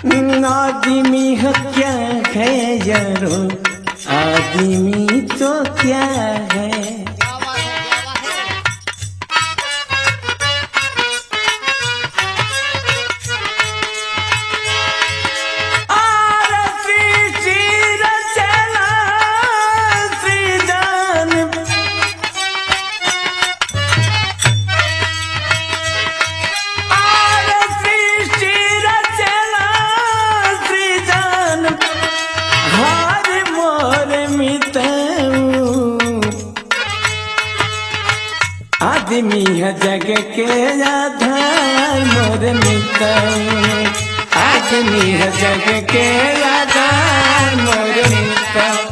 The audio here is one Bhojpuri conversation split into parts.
आदमी है क्या है यारो आदमी तो क्या है आरती चीर चला सृजन आरती चीर चला सृजन हार मोर मितऊ आदमी है जग के आधार मोर मितऊ आदमी है जग के आधार मोर मितऊ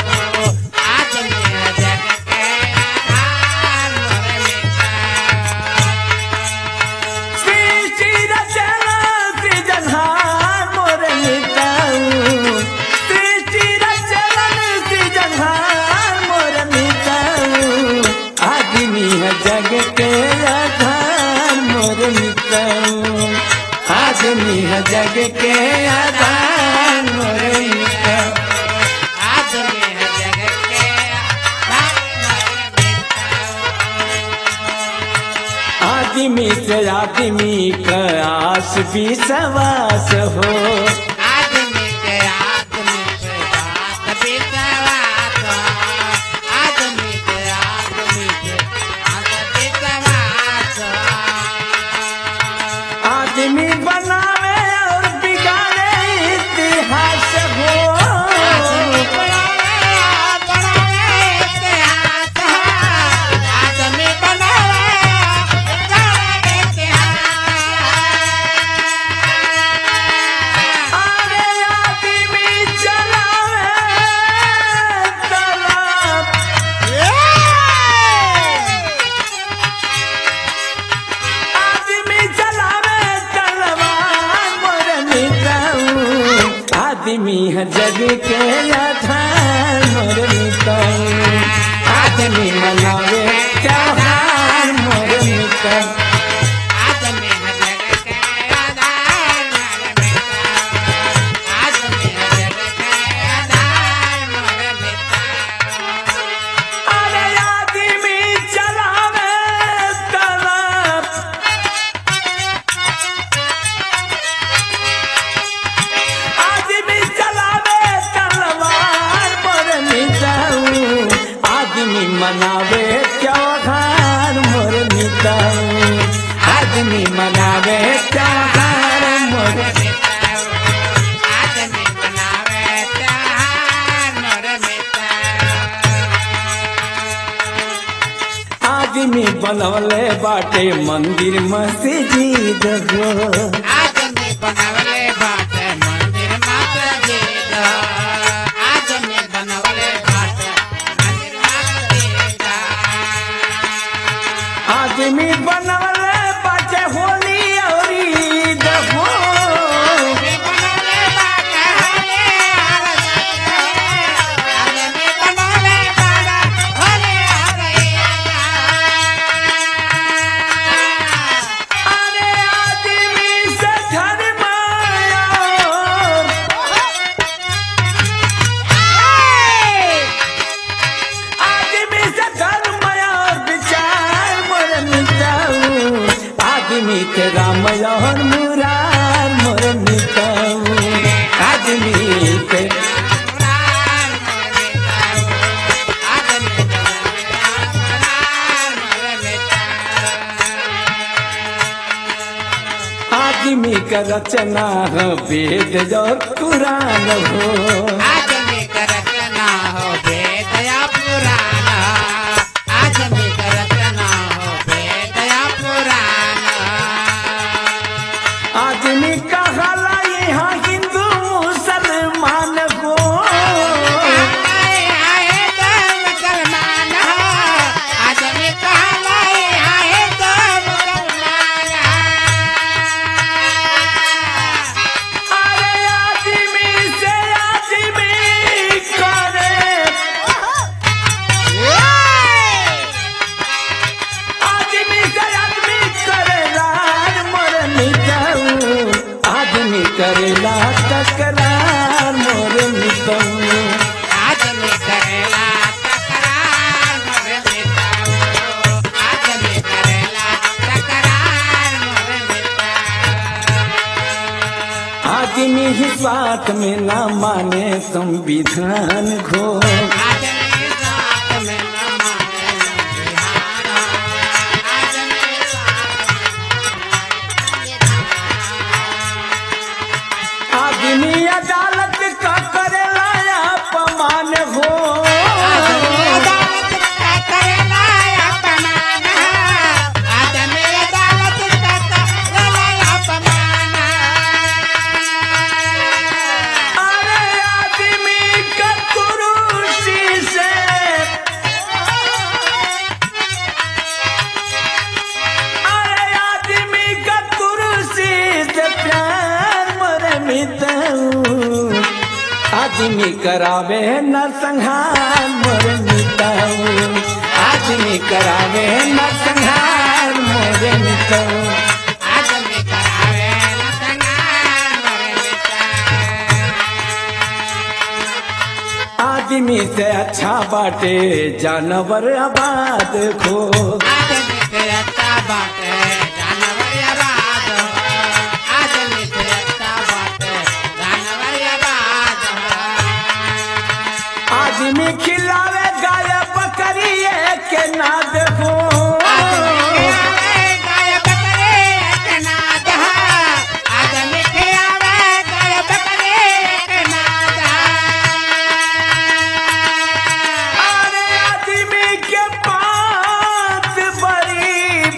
सृष्टि रचना सृजनहार मोर मितऊ सृष्टि रचना सृजनहार मोर मितऊ आदमी है जग के आधार मोर मितऊ आदमी है जग के आधार मोर मितऊ आदमी से आदमी का आस भी सवास हो आदमी बनावे और बिगाड़े इतिहास हो अरे आदमी चलावे तलाब आदमी चलावे तलवार मोर मिताऊ आदमी है जग के आधार मोर मिताऊ आदमी मनावे त्योहार मोर मिताऊ अरे आदमी चलावे तलाब आदमी चलावे तलवार मोर मिटाऊ आदमी मनावे त्योहार मोर मिटाऊ आदमी मनावे त्योहार मोर आदमी बनवले बाटे मंदिर मस्जिद हो बनवले बाट मंदिर माता जी आदमी बनवले बाट मंदिर माता जी आदमी बनवले बाटे होली और ईद हो अरे आदमी से धर्म आयो आदमी से धर्म और विचार मोर मिटाऊ आदमी के राम और मुरार मोर मिटाऊ आदमी के आदमी का रचना है वेद और कुरान हो आदमी का रचना हो वेदया पुराण आदमी का रचना हो वेदया पुराण आदमी का हाला यहाँ हिंदू मुसलमान हो अरे आदमी से आदमी करे आदमी से आदमी करे रार मर मिटाऊ आदमी करेला तकरार मोर मितऊ आदमी करेला तकरार मोर मिटाओ आदमी करेला तकरार मोर मिटाओ आदमी ही स्वार्थ में ना माने संविधान घो आदमी साथ में न माने बिहारा आदमी आदमी अदालत का करेला अपमान हो आदमी अदालत का करेला अपमान आदमी अदालत का करेला अपमान अरे आदमी का कुरुसी से अरे आदमी का कुरुसी से प्यार मर मिताऊ आदमी करावे न संहार मोर मिताऊ आदमी करावे न संहार मोर मिताऊ आदमी करावे न संगार मोर मिटा आदमी से अच्छा बाटे जानवर आबाद खो आदमी से अच्छा बात है जानवर आबाद हो आदमी से अच्छा बात है जानवर आबाद हो आदमी खिलावे गाय बकरी के ना देखो आदमी खियावे गाय बकरे के नाद है आदमी खियावे गाय बकरे के नाद अरे आदमी के पास बड़ी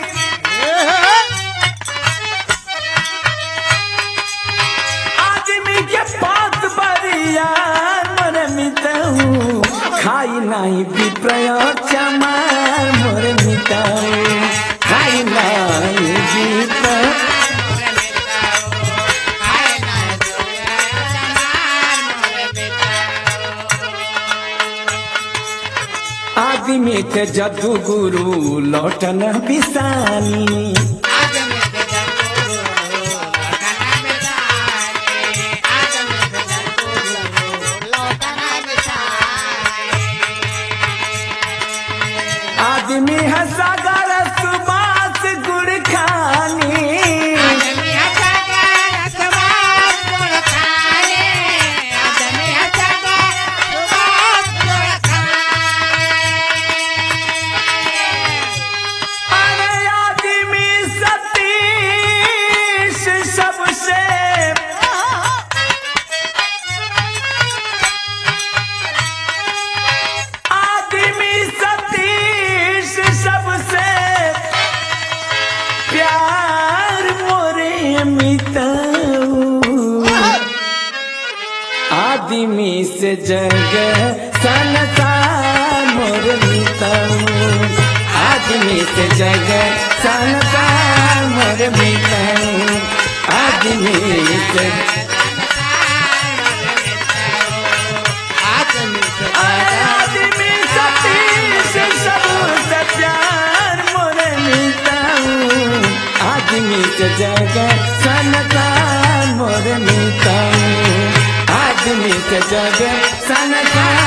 आदमी के पास बरिया मोर मिताऊ खाई नहीं विप्रय चमार मोर मिताऊ खाई नहीं विप्रय मोरे मिटाओ आए ना जोया जमार मोरे मिटाओ आदमी के जदू गुरु लौटन बिसानी आदमी के जंतु लौटना बिसाए आदमी के जंतु लौटना बिसाए आदमी है सागर सुबास गुड़ खानी आदमी हटा कर सुभाष गुड़ खाए आदमी हटा कर सुभाष गुड़ खाए अरे आदमी सतीश सबसे आदमी सतीश सबसे प्यार मोरे मिताऊ आदमी से जग संसार मोर मिताऊ आदमी से जग संसार मोर मिताऊ आदमी से आदमी से आदमी सतीश सबसे प्यार मोर मिताऊ आदमी से जग संसार मोर मिताऊ आदमी से जग संसार